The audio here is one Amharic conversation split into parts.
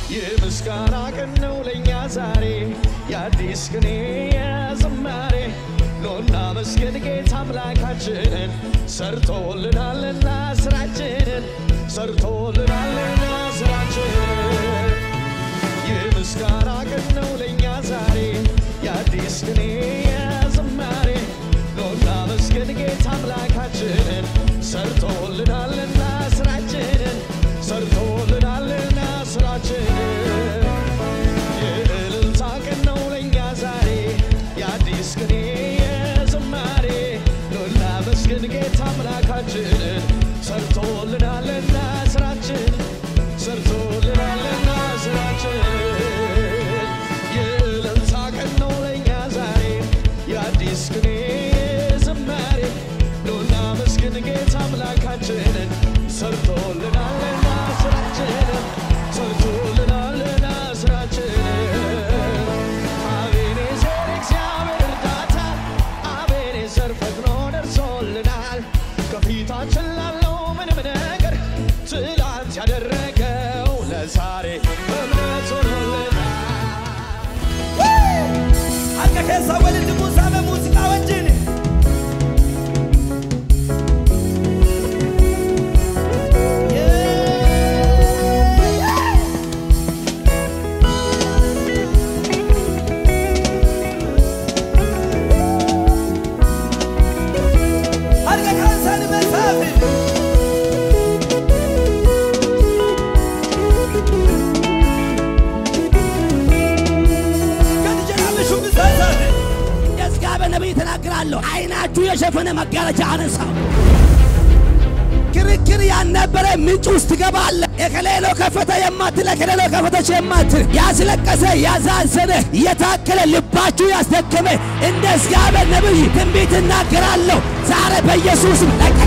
የምስጋና ቀን ነው ለእኛ ዛሬ የአዲስ ቅኔ የዝማሬ ኖና መስገን ጌታ አምላካችንን ሰርቶልናልና ስራችንን ሰርቶልናልና ስራችንን የምስጋና ቀን ነው ለእኛ ዛሬ የአዲስ ቅኔ የዝማሬ ኖና መስገን ጌታ አምላካችንን ሰርቶልናልና ስራችንን ሰርቶልናልና ስራችንን የእልልታ ቀን ነው ለእኛ ዛሬ የአዲስ ቅኔ የዝማሬ ኖና መስገን ጌታ አምላካችንን ሰርቶልናልና ስራችን ሰርቶልናልና ስራችን የእልልታ ቀን ነው ለእኛ ዛሬ የአዲስ ቅኔ ዝማሬ ኖና መስግን ጌታ አምላካችንን ሰርቶልናልና ስራችንን ሰርቶልናልና ስራችንን አቤኔዘር እግዚአብሔር እርዳታ አቤኔዘር ፈጥኖ ደርሶልናል ከፊታችን ላለው ምንም ነገር ትላንት ያደረገው ለዛሬ እምነት ሆኖልናል Akka keessa walitti buusame muuziqaa wajjin. Harka kaasaan meesaafi. Gadi jedhame shubbisaasaafi. የእግዚአብሔር ነቢይ ተናግራለሁ። አይናችሁ የሸፈነ መጋረጃ አነሳው። ክርክር ያልነበረ ምንጭ ውስጥ ትገባለ። የከሌሎ ከፈተ የማትል የከሌሎ ከፈተች የማትል ያስለቀሰ ያዛዘነ የታከለ ልባችሁ ያስደከመ እንደ እግዚአብሔር ነቢይ ትንቢት እናገራለሁ። ዛሬ በኢየሱስም ለቀቅ።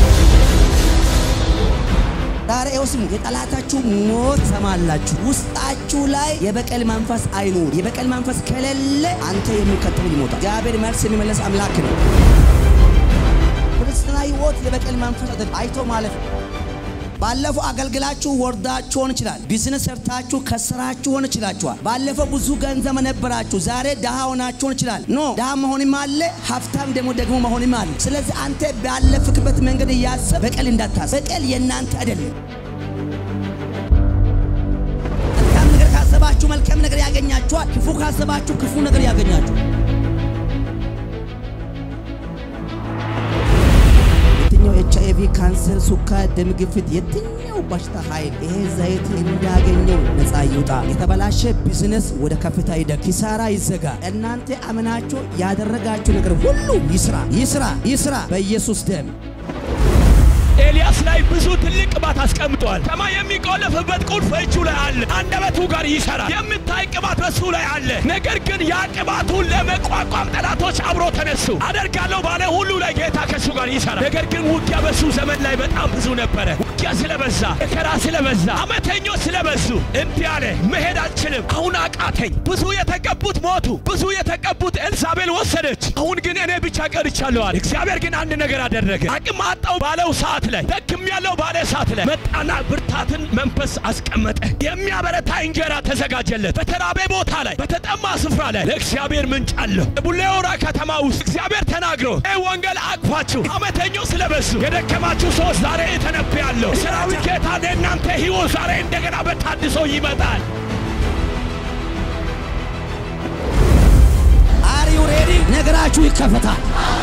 ዛሬ ይኸው ስሙ፣ የጠላታችሁ ሞት ሰማላችሁ። ውስጣችሁ ላይ የበቀል መንፈስ አይኑር። የበቀል መንፈስ ከሌለ አንተ የሚከተሉ ይሞታል። እግዚአብሔር መልስ የሚመለስ አምላክ ነው። ክርስትና ሕይወት የበቀል መንፈስ አይደለም፣ አይቶ ማለፍ ነው። ባለፈው አገልግላችሁ ወርዳችሁ ሆን ይችላል። ቢዝነስ ሰርታችሁ ከስራችሁ ሆን ይችላችኋል። ባለፈው ብዙ ገንዘብ ነበራችሁ፣ ዛሬ ድሃ ሆናችሁ ሆን ይችላል። ኖ ድሃ መሆንም አለ፣ ሀብታም ደግሞ ደግሞ መሆንም አለ። ስለዚህ አንተ ባለፍክበት መንገድ እያሰብ በቀል እንዳታስብ። በቀል የእናንተ አይደለም። መልካም ነገር ካሰባችሁ መልካም ነገር ያገኛችኋል። ክፉ ካሰባችሁ ክፉ ነገር ያገኛችኋል። የትኛው ኤች አይቪ፣ ካንሰር፣ ሱካር፣ ደም ግፊት፣ የትኛው በሽታ ኃይል ይሄ ዘይት እንዳገኘው ነፃ ይውጣ። የተበላሸ ቢዝነስ ወደ ከፍታ ይደግ፣ ኪሳራ ይዘጋ። እናንተ አምናችሁ ያደረጋችሁ ነገር ሁሉ ይስራ፣ ይስራ፣ ይስራ በኢየሱስ ደም። ኤልያስ ላይ ብዙ ትልቅ ቅባት አስቀምጧል። ሰማይ የሚቆለፍበት ቁልፍ እጁ ላይ አለ። አንደበቱ ጋር ይሰራል። የምታይ ቅባት በሱ ላይ አለ። ነገር ግን ያ ቅባቱን ለመቋቋም ጠላቶች አብሮ ተነሱ። አደርጋለሁ ባለ ሁሉ ላይ ጌታ ከሱ ጋር ይሰራል። ነገር ግን ውጊያ በሱ ዘመን ላይ በጣም ብዙ ነበረ። ውጊያ ስለበዛ፣ መከራ ስለበዛ፣ አመተኞች ስለበዙ እንዲህ አለ፣ መሄድ አልችልም። አሁን አቃተኝ። ብዙ የተቀቡት ሞቱ። ብዙ የተቀቡት ኤልሳቤል ወሰደች። አሁን ግን እኔ ብቻ ቀርቻለሁ አለ። እግዚአብሔር ግን አንድ ነገር አደረገ። አቅም አጣው ባለው ሰዓት ላይ ደክም ያለው ባለ ሰዓት ላይ መጣና ብርታትን መንፈስ አስቀመጠ። የሚያበረታ እንጀራ ተዘጋጀለት። በተራቤ ቦታ ላይ በተጠማ ስፍራ ላይ ለእግዚአብሔር ምንጭ አለው። ቡሌ ሆራ ከተማ ውስጥ እግዚአብሔር ተናግሮ ይህ ወንጌል አቅፋችሁ አመተኞች ስለበዙ የደከማችሁ ሰዎች ዛሬ ተነብያለሁ። ሰራዊት ጌታ ለእናንተ ሕይወት ዛሬ እንደገና በታድሶ ይመጣል። አር ዩ ሬዲ? ነገራችሁ ይከፈታል።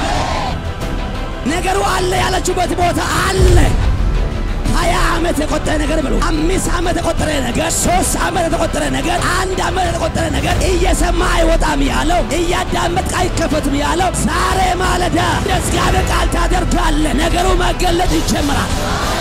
ነገሩ አለ ያለችበት ቦታ አለ። ሀያ ዓመት የቆጠረ ነገር ብሎ አምስት ዓመት የቆጠረ ነገር ሶስት ዓመት የተቆጠረ ነገር አንድ ዓመት የተቆጠረ ነገር እየሰማ አይወጣም ያለው እያዳመጥክ አይከፈትም ያለው ዛሬ ማለዳ እግዚአብሔር ቃል ታደርጋለ። ነገሩ መገለጥ ይጀምራል።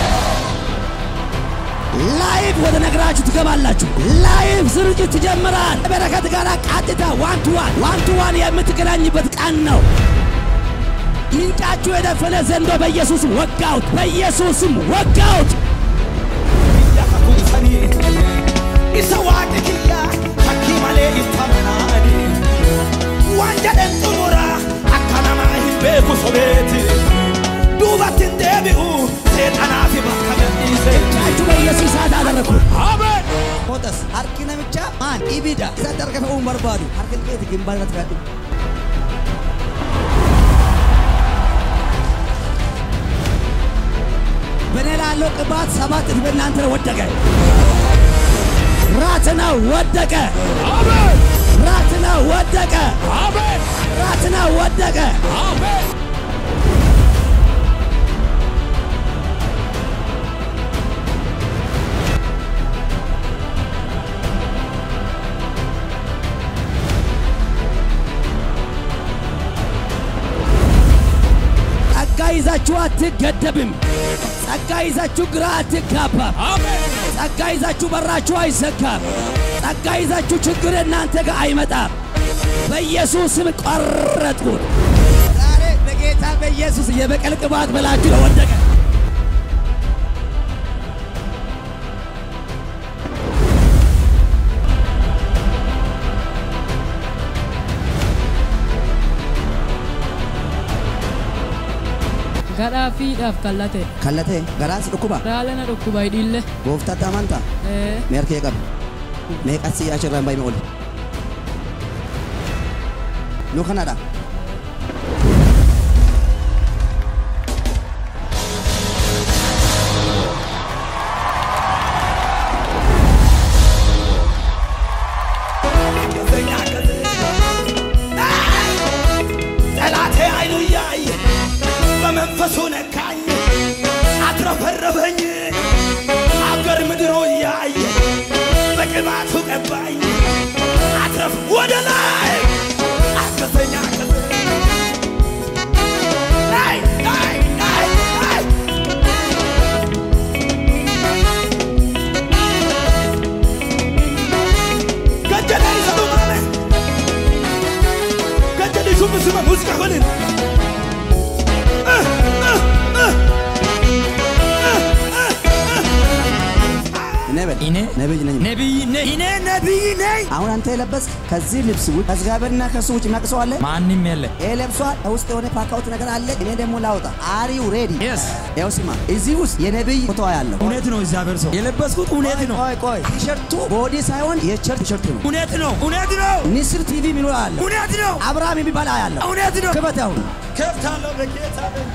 ላይቭ ወደ ነገራችሁ ትገባላችሁ። ላይቭ ስርጭት ትጀምራል። በረከት ጋር ቀጥታ ዋን ቱ ዋን ዋን ቱ ዋን የምትገናኝበት ቀን ነው። ምንጫችሁ የደፈነ ዘንዶ በኢየሱስም ወጋውት፣ በኢየሱስም ወጋውት። Biyya kakuusanii isa waaqni kiyya fakkii malee itti amanaani. Waan jedhan xumura akka namaa hin beeku sobeeti. Duubatti hin deebi'u seexanaa fi bakka gadhiise. ምንጫችሁ በኢየሱስ ሰዓት አደረግኩ። አሜን። ሆጠስ harki namicha maan ibida isatti harka fe'uu hin barbaadu harka keeti gimbaa irratti fe'adhu በእኔ ላለው ቅባት ሰባት እጥፍ በእናንተ ላይ ወደቀ። ራትና ወደቀ። አሜን ራትና ወደቀ። አሜን ራትና ወደቀ። አሜን ጸጋ ይዛችሁ አትገደብም። ጸጋ ይዛችሁ ግራ አትጋባም። አሜን ጸጋ ይዛችሁ በራችሁ አይዘጋም። ጸጋ ይዛችሁ ችግር እናንተ ጋር አይመጣም። በኢየሱስ ስም ቆረጥኩት። ዛሬ በጌታ በኢየሱስ የበቀል ቅባት በላችሁ ወደቀ። Gadhaa fiidhaaf kallate. ከለቴ ገራስ ዱኩባ Raalana dhukkuba hidhiille. ጎፍታት አማንታ Ee, ሜርከ ቀብ ሜቀስ አሽራን ባይ ኦል ኑ ከናዳ ጠላቴ አይኑ እያየ በመንፈሱ ነካኝ፣ አትረፈረፈኝ። አገር ምድሩ እያየ በቅባቱ ቀባኝ፣ አትረፍ ወደ ላይ አገዘኝ አገዘኝ። አይ አይ አይ አይ ገጀላ ይሰሩ ማለት ገጀልሹ ምስመ ሙዚቃ ሆንን እኔ በል እኔ ነብይ ነኝ ነቢይ ነኝ። እኔ ነቢይ ነኝ። አሁን አንተ የለበስክ ከዚህ ልብስ ውጭ ከእግዚአብሔርና ከሱ ውጭ የሚያውቅ ሰው አለ? ማንም የለ። ይሄ ለብሷል። ከውስጥ የሆነ ፓካውት ነገር አለ። እኔ ደግሞ ላውጣ። አሪው ሬዲ? Yes. ያው ስማ፣ እዚህ ውስጥ የነብይ ፎቶ ያለው እውነት ነው። እግዚአብሔር ሰው የለበስኩት እውነት ነው። ቆይ ቆይ፣ ቲሸርቱ ቦዲ ሳይሆን የቸርች ቲሸርት ነው። እውነት ነው። እውነት ነው። ንስር ቲቪ የሚለው አለ። እውነት ነው። አብርሃም የሚባል ያለው እውነት ነው። ክበት አሁን ከፍታለሁ በጌታ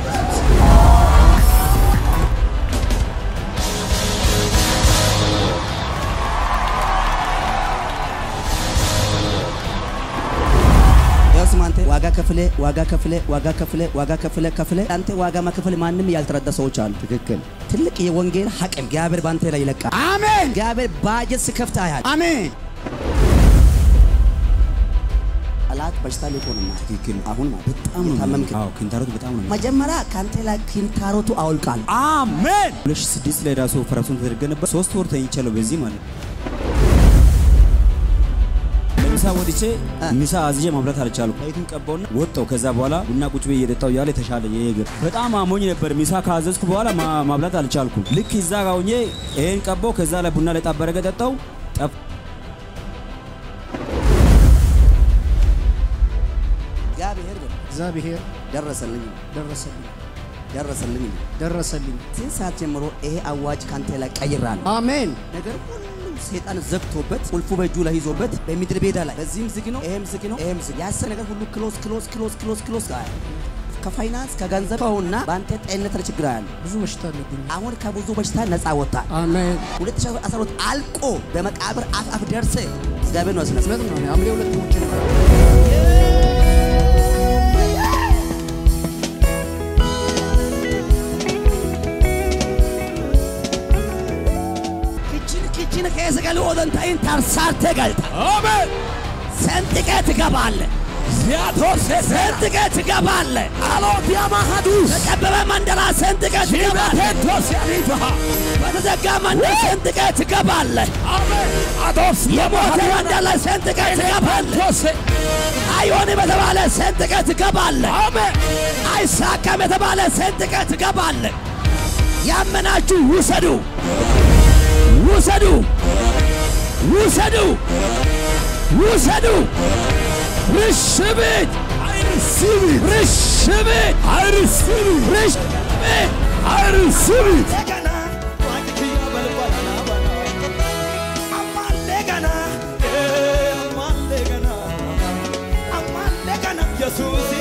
ያው ስማ፣ አንተ ዋጋ ከፍለ ዋጋ ከፍለ ዋጋ ከፍለ ዋጋ ከፍለ ከፍለ አንተ ዋጋ መክፈል ማንም ያልተረዳ ሰዎች አሉ። ትክክል። ትልቅ የወንጌል ሐቅም እግዚአብሔር በአንተ ላይ ይለቃል። አሜን። እግዚአብሔር ባጀት ስከፍት አያል። አሜን። ጠላት በሽታ ሊሆንና ትክክል። አሁን ማለት በጣም ነው ታመምክ። አዎ ኪንታሮቱ በጣም ነው። መጀመሪያ ከአንተ ላይ ኪንታሮቱ አውልቃል። አሜን። 2006 ላይ ራሱ ኦፐሬሽን ተደርገ ነበር። ሶስት ወር ተኝቻለሁ በዚህ ማለት ነው። ለምሳ ወጥቼ ምሳ አዝዤ ማብላት አልቻልኩም። ዘይቱን ቀባውና ወጣው። ከዛ በኋላ ቡና ቁጭ ብዬ እየጠጣሁ እያለ የተሻለ የእግር በጣም አሞኝ ነበር። ምሳ ካዘዝኩ በኋላ ማ- ማብላት አልቻልኩም። ልክ እዛ ጋር ሆኜ ይሄን ቀባው። ከዛ ላይ ቡና ላይ ጣበረገ ጠጣው ጠፍ እግዚአብሔር ግን እግዚአብሔር ደረሰልኝ ደረሰልኝ ደረሰልኝ። ደረሰልኝ። ከዚህ ሰዓት ጀምሮ ይሄ አዋጅ ካንተ ላይ ቀይራለሁ። አሜን ነገር ሁሉ ሰይጣን ዘግቶበት ቁልፉ በእጁ ላይ ይዞበት በምድር ቤዳ ላይ በዚህም ዝግ ነው፣ ይሄም ዝግ ነው፣ ይሄም ዝግ ያሰ ነገር ሁሉ ክሎዝ ክሎዝ ክሎዝ ክሎዝ ክሎዝ ጋር ከፋይናንስ ከገንዘብ ከሆና በአንተ ጤንነት ላይ ችግር አለ። ብዙ በሽታ አለብኝ። አሁን ከብዙ በሽታ ነፃ ወጣ። አሜን 2012 አልቆ በመቃብር አፍ አፍ ደርሰ እግዚአብሔር ነው ያስነሳ። እውነት ነው። ሐምሌ ሁለት ሞቼ ነበር። ክችን ክችን ከየሰቀል ወደንታይን ታርሳርተ ገልጣ አሜን ሰንጥቀ ትገባለ ዚያቶር ሰንጥቀ ትገባለ አሎት ያማሃዱ ተቀበበ መንደራ ሰንጥቀ ትገባለ ቴቶስ ያሪፋ በተዘጋ መንደር ሰንጥቀ ትገባለ አሜን አቶስ የሞተ መንደር ላይ ሰንጥቀ ትገባለ ቶስ አይሆንም የተባለ ሰንጥቀ ትገባለ አሜን አይሳካም የተባለ ሰንጥቀ ትገባለ ያመናችሁ ውሰዱ ውሰዱ ውሰዱ ውሰዱ ርሽብት አይርሲቢት ርሽብት አይርሲቢት ርሽብት አይርሲቢት እንደገና ዋጅክያ በልባና ባና አማሌ ኢየሱስ